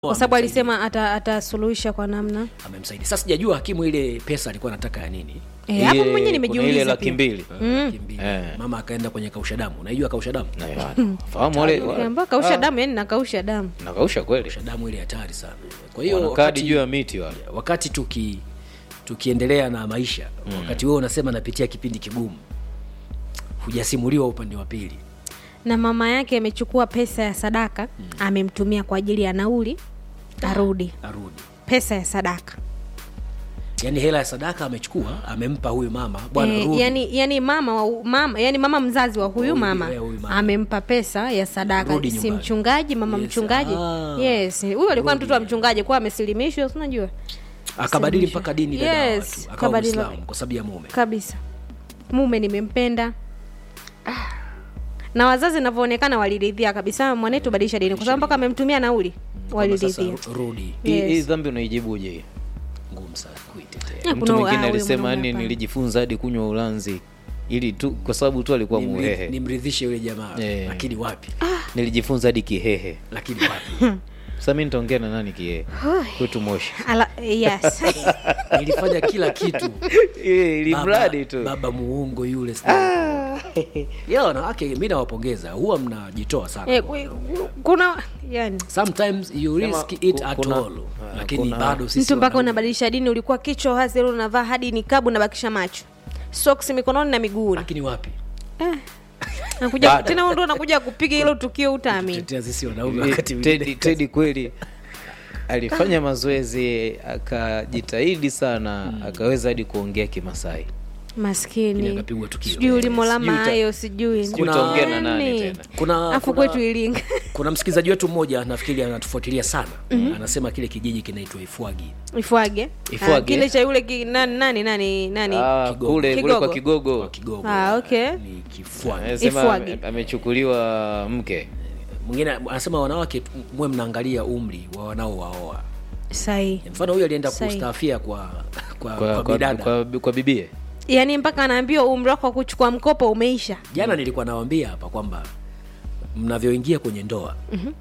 kwa sababu alisema ata- atasuluhisha kwa namna amemsaidia. Sasa sijajua hakimu ile pesa alikuwa anataka ya nini. Eh, hapo Ile- mwenyewe kuna ile nimejiuliza laki pia. mbili Laki mbili. Eh. Mama akaenda kwenye kausha damu. Unaijua kausha damu? Na ya, fahamu wale wale- ambao kausha ah, damu yani nakausha damu Kausha nakausha kweli damu ile hatari sana. Kwa hiyo wanakadi wakati, juu ya miti wale wakati tuki tukiendelea na maisha wakati wewe unasema napitia kipindi kigumu, hujasimuliwa upande wa pili. na mama yake amechukua pesa ya sadaka amemtumia kwa ajili ya nauli arudi Arudi. pesa ya sadaka Yaani hela ya sadaka amechukua, amempa huyu mama, bwana Eh, rudi. yani, yani mama wa, mama yani mama mzazi wa huyu Huyu, mama eh, huyu mama. amempa pesa ya sadaka Rudi si nyumbani. mchungaji mama Yes, mchungaji ah. yes huyu alikuwa mtoto wa mchungaji kuwa amesilimishwa si unajua akabadili Suluhisho. mpaka dini dada wa Yes, watu, akawa kabadili- Muislamu kwa sababu ya mume. kabisa mume nimempenda Ah. na wazazi navyoonekana waliridhia kabisa mwanetu badilisha dini kwa sababu mpaka amemtumia nauli Kwamba sasa waliridhia rudi. Hii- Yes. hii dhambi unaijibuje Ngumu sana kuitetea. Ah, mtu kuna- mwingine ah, huyo alisema mwanaume yani hapana. nilijifunza hadi kunywa ulanzi ili tu kwa sababu tu alikuwa Nimri- muhehe Nimridhishe yule jamaa, Eh. lakini wapi? nilijifunza hadi kihehe Lakini wapi? sasa mi nitaongea na nani kihehe kwetu moshi Ala, yes Nilifanya kila kitu. ili Baba- mradi tu Baba muongo yule sina. Ya wanawake mimi nawapongeza, huwa mnajitoa sana. Eh, ku- kuna yani Sometimes you Sema, risk it ku- at kuna- all. ah, Lakini kuna- bado sisi mtu mpaka wanaume- unabadilisha dini ulikuwa kichwa hasi leo unavaa hadi nikabu nabakisha macho socks mikononi na miguuni lakini wapi? nakuja Bado. tena wewe ndo unakuja kupiga hilo tukio utaamini Tetea sisi wanaume Eh, wakati Teddy mwingine. Teddy kweli alifanya mazoezi akajitahidi sana akaweza hadi kuongea kimasai Lakini maskini akapigwa tukio. sijui ulimola Sijui uta- mayo sijui sijui utaongea na nani Yaani. tena. Kuna afu kuna- kwetu ilinga kuna msikilizaji wetu mmoja nafikiri anatufuatilia sana anasema kile kijiji kinaitwa ifwagi ifwage Ifwage. Ah, kile cha yule ki, nani nani nani nani Ah, Kigogo. kule kule kwa Kigogo. kigogo kwa kigogo Ah, okay. ni kifwagi anasema Ifwage. ame- amechukuliwa mke mwingine anasema wanawake tu- mwe mnaangalia umri wa wanaowaoa sahi mfano huyu alienda Sahi. kustaafia kwa kwa, kwa, kwa, kwa, bidada kwa, kwa bibie yaani mpaka anaambiwa umri wako wa kuchukua mkopo umeisha jana nilikuwa nawambia hapa kwamba mnavyoingia kwenye ndoa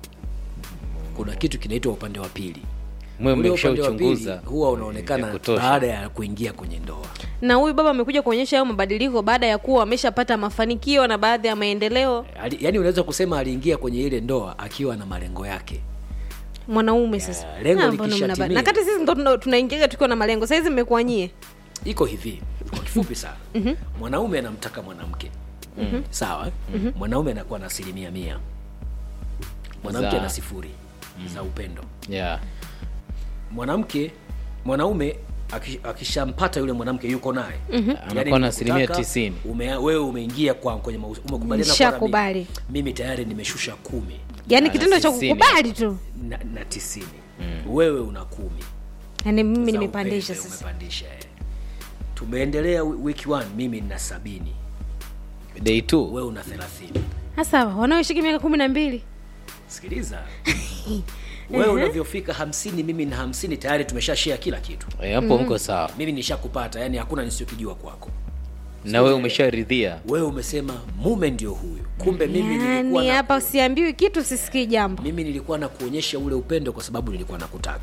kuna kitu kinaitwa upande wa pili mwe ule upande wa pili mmeshauchunguza huwa ya unaonekana kutosha. baada ya kuingia kwenye ndoa na huyu baba amekuja kuonyesha hayo mabadiliko baada ya kuwa ameshapata mafanikio na baadhi ya maendeleo Ali- yaani unaweza kusema aliingia kwenye ile ndoa akiwa na malengo yake mwanaume sasa Ya, lengo Ah, mbona likishatimia. mnaba- na kati sisi ndo tuna- tunaingiaga tukiwa na malengo sahizi mmekuwa nyie iko hivi kwa kifupi sana mwanaume anamtaka mwanamke sawa mwanaume anakuwa na asilimia mia mwanamke Za- ana sifuri za upendo yeah. mwanamke mwanaume aki- akishampata yule mwanamke yuko naye Yaani Anakuwa na asilimia nimekutaka, tisini. ume, wewe umeingia kwa kwenye mahusi- umekubaliana kwa Nishakubali. mimi, mimi tayari nimeshusha kumi yaani Ana kitendo cha tisini. kukubali tu na, na tisini wewe una kumi yaani mimi za nimepandisha upendo, sasa umepandisha eh. tumeendelea wi- wiki one mimi nina sabini day two wewe una thelathini hasa wanaoishiki miaka kumi na mbili sikiliza wewe unavyofika hamsini mimi na hamsini tayari tumesha share kila kitu Eh, hapo mko sawa mimi nishakupata yani hakuna nisiokijua kwako na wewe umesharidhia wewe umesema mume ndio huyu kumbe mimi nilikuwa yaani na, hapa siambiwi kitu sisikii jambo mimi nilikuwa na kuonyesha ule upendo kwa sababu nilikuwa nakutaka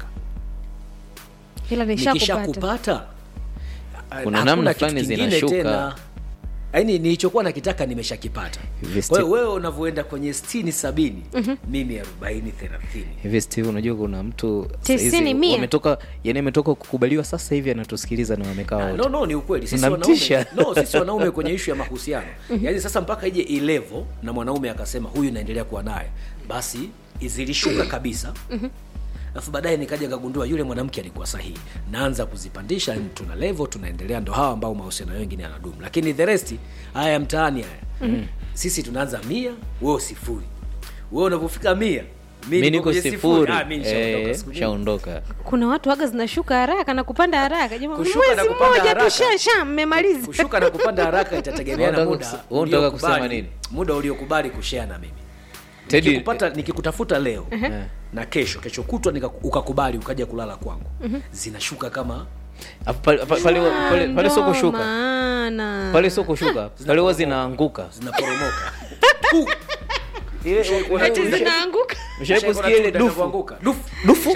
ila nishakupata nikishakupata Kuna hakuna namna kitu fulani kingine zinashuka. tena. yaani nilichokuwa nakitaka nimeshakipata Hivi kwa hiyo sti- wewe unavyoenda kwenye stini sabini mimi arobaini thelathini hivi steve unajua kuna mtu Tisini, saizi mia. wametoka yani ametoka kukubaliwa sasa hivi anatusikiliza na wamekaa wote no no ni ukweli sisi Unamtisha. wanaume no sisi wanaume kwenye ishu ya mahusiano yaani sasa mpaka ije ilevo na mwanaume akasema huyu naendelea kuwa naye basi zilishuka kabisa alafu baadaye nikaja nikagundua yule mwanamke alikuwa sahihi naanza kuzipandisha yani tuna level tunaendelea ndo hawa ambao mahusiano wengine yanadumu lakini the rest haya ya mtaani haya sisi tunaanza mia wewe sifuri wewe unapofika mia mi niko kwenye sifuri Ah, mi nishaondoka Eh, siku nyingi. shaondoka kuna watu waga zinashuka haraka na kupanda haraka Jamaa, Kushuka na mwezi kupanda mmoja tu haraka. sha sha mmemaliza kushuka na kupanda haraka itategemeana Unataka muda kus- wewe unataka kusema uliokubali- nini? muda uliokubali kushare na mimi Teddy- nikikupata nikikutafuta leo Eh. na kesho kesho kutwa nika- ukakubali ukaja kulala kwangu zinashuka kama Hapo pale- pale- pale- pale- pale sio Ndo kushuka maana. pale sio kushuka pale huwa zinaanguka zinaporomoka Ile- Eti zinaanguka Ushawahi kusikia ile dufu? kuanguka dufu dufu